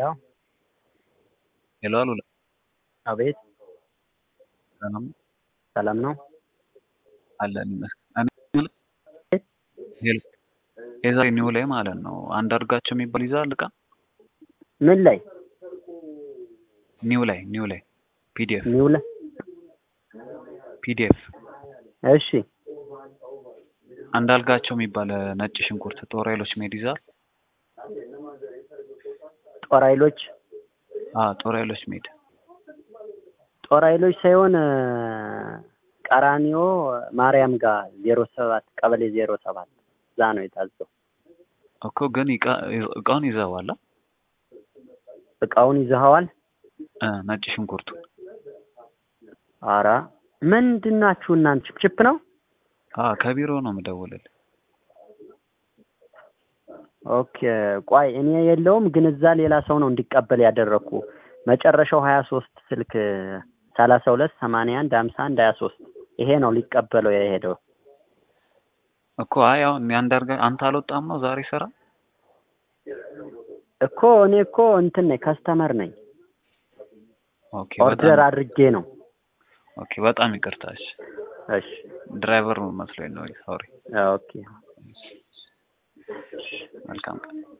ሄሎ ሄሎ አሉላ አቤት ሰላም ሰላም ነው አለን ይመስገን። እኔ ሄሎ የዛሬ ኒው ላይ ማለት ነው አንዳርጋቸው የሚባል ይዛል እቃ ምን ላይ ኒው ላይ ኒው ላይ ፒዲኤፍ ሚውለ ፒዲኤፍ እሺ አንዳልጋቸው የሚባል ነጭ ሽንኩርት ጦር ኃይሎች መሄድ ይዛል። ጦር ኃይሎች አ ጦር ኃይሎች መሄድ ጦር ኃይሎች ሳይሆን ቀራኒዮ ማርያም ጋር ዜሮ ሰባት ቀበሌ ዜሮ ሰባት እዛ ነው የታዘው። እኮ ግን እቃ- እቃውን ይዘዋላ እቃውን ይዘኸዋል? እ ነጭ ሽንኩርቱ አራ ምንድን ናችሁ እናንተ? ችፕችፕ ነው? አ ከቢሮ ነው የምደውልልህ። ኦኬ ቆይ እኔ የለውም ግን እዛ ሌላ ሰው ነው እንዲቀበል ያደረግኩ። መጨረሻው ሀያ ሶስት ስልክ ሰላሳ ሁለት ሰማንያ አንድ ሀምሳ አንድ ሀያ ሶስት ይሄ ነው ሊቀበለው የሄደው። እኮ አይ አሁን ያንዳርጋ አንተ አልወጣም ነው ዛሬ ስራ እኮ እኔ እኮ እንትን ነኝ ከስተመር ነኝ ኦኬ ኦርደር በጣም አድርጌ ነው። ኦኬ በጣም ይቅርታ እሺ እሺ ድራይቨር መስሎኝ ነው ሶሪ ኦኬ መልካም ቀን